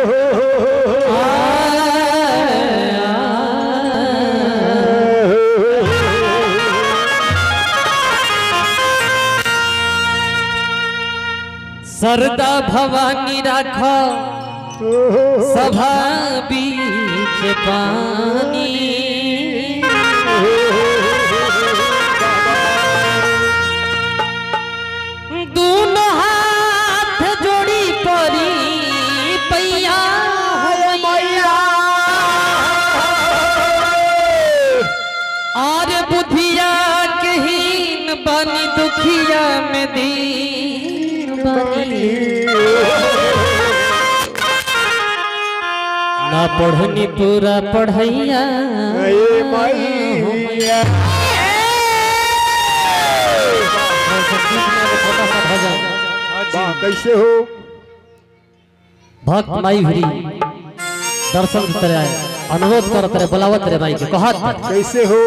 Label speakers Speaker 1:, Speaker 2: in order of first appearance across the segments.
Speaker 1: सरदा भवानी राख सभा बीच पानी दोनों हाथ जोड़ी परी पैया हो मैया और बुधिया के हीन बनी दुखिया में दीन बनी ना पढ़नी पूरा पढ़ैया
Speaker 2: कैसे हो
Speaker 1: भक्त माई भरी दर्शन करे आए अनुरोध करत रहे बुलावत रहे माई के कहत
Speaker 2: कैसे हो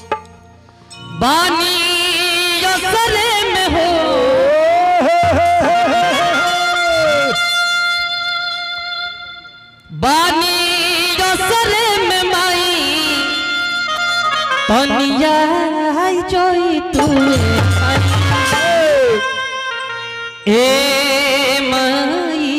Speaker 1: बानी असरे में हो बानी असरे में माई तनिया आई जोई तू ए माई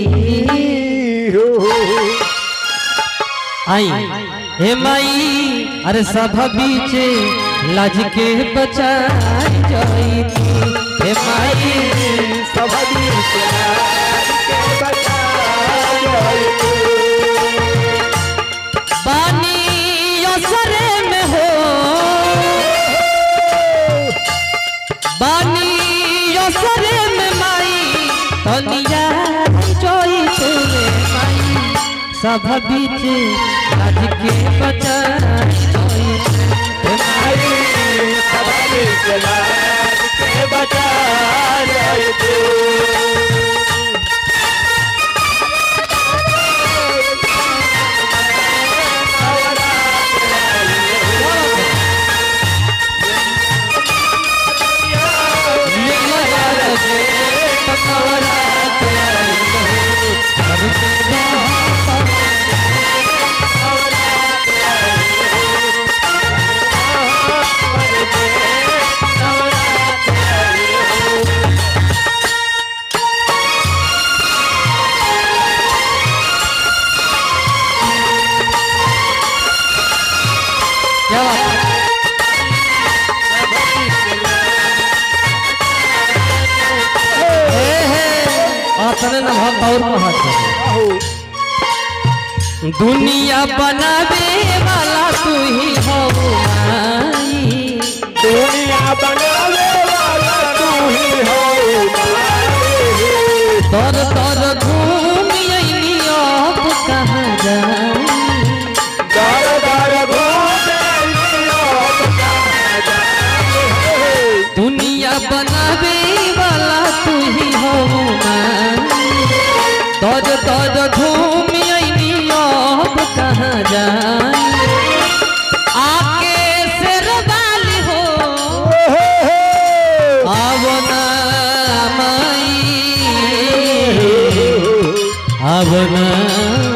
Speaker 1: आई हे माई अरे सब बीच लाज के बचाई जाई तू हे माई बानी असरे में हो बानी असरे में माई तनिया जोई तू माई सब बीच लाज के बचाई जाई तू हे माई क्या बात है? हे, हे, अपने न भक्त और महत्व दुनिया बनावे वाला तू ही हो माई
Speaker 2: दुनिया बनावे वाला तू ही हो
Speaker 1: तर तर घूम अइली अब कहाँ जाई
Speaker 2: दर दर घूमे अब कहाँ जाए
Speaker 1: दुनिया बनावे वाला तू ही हो माई तज तज घूम अइली अब कहाँ जाई आके शेरवाली हो आवना माई आवना